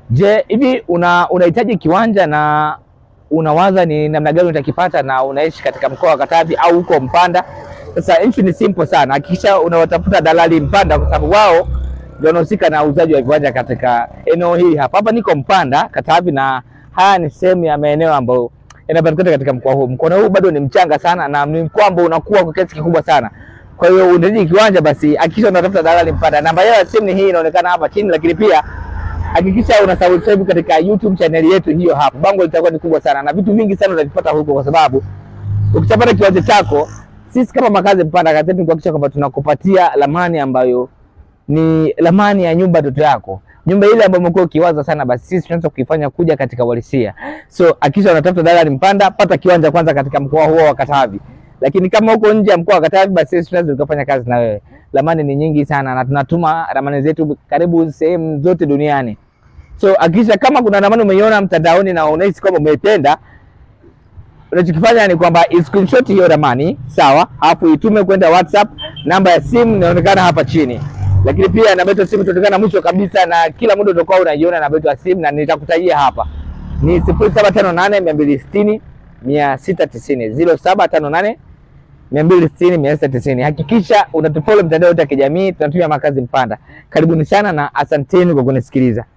Je, hivi una unahitaji kiwanja na unawaza ni namna gani utakipata na unaishi katika mkoa wa Katavi au huko Mpanda? Sasa issue ni simple sana, hakikisha unawatafuta dalali Mpanda kwa sababu wao ndio wanahusika na uuzaji wa viwanja katika eneo hili hapa. Hapa niko Mpanda Katavi, na haya ni sehemu ya maeneo ambayo yanapatikana katika mkoa huu. Mkoa huu bado ni mchanga sana na ni mkoa ambao unakuwa kwa kiasi kikubwa sana. Kwa hiyo unahitaji kiwanja, basi hakikisha unatafuta dalali Mpanda. Namba yao ya simu ni hii inaonekana hapa chini, lakini pia hakikisha una subscribe katika YouTube channel yetu hiyo hapo. Bango litakuwa ni kubwa sana na vitu vingi sana utavipata huko, kwa sababu ukishapata kiwanja chako, sisi kama makazi Mpanda kazi yetu ni kuhakikisha kwamba tunakupatia ramani ambayo ni ramani ya nyumba ndoto yako, nyumba ile ambayo umekuwa ukiwaza sana, basi sisi tunaweza kuifanya kuja katika uhalisia. So hakikisha unatafuta dalali Mpanda, pata kiwanja kwanza katika mkoa huo wa Katavi. Lakini kama uko nje ya mkoa wa Katavi, basi sisi tunaweza tukafanya kazi na wewe. Ramani ni nyingi sana na tunatuma ramani zetu karibu sehemu zote duniani. So hakikisha kama kuna ramani umeiona mtandaoni na unahisi kwamba umeipenda, unachokifanya ni kwamba screenshot hiyo ramani sawa, alafu itume kwenda WhatsApp. Namba ya simu inaonekana hapa chini, lakini pia namba yetu ya simu itaonekana mwisho kabisa, na kila muda utakuwa unaiona namba yetu ya simu, na nitakutajia hapa ni sifuri saba tano nane mia mbili sitini mia sita tisini ziro saba tano nane mia mbili sitini mia sita tisini. Hakikisha unatufollow mitandao yote ya kijamii, tunatumia Makazi Mpanda. Karibuni sana na asanteni kwa kunisikiliza.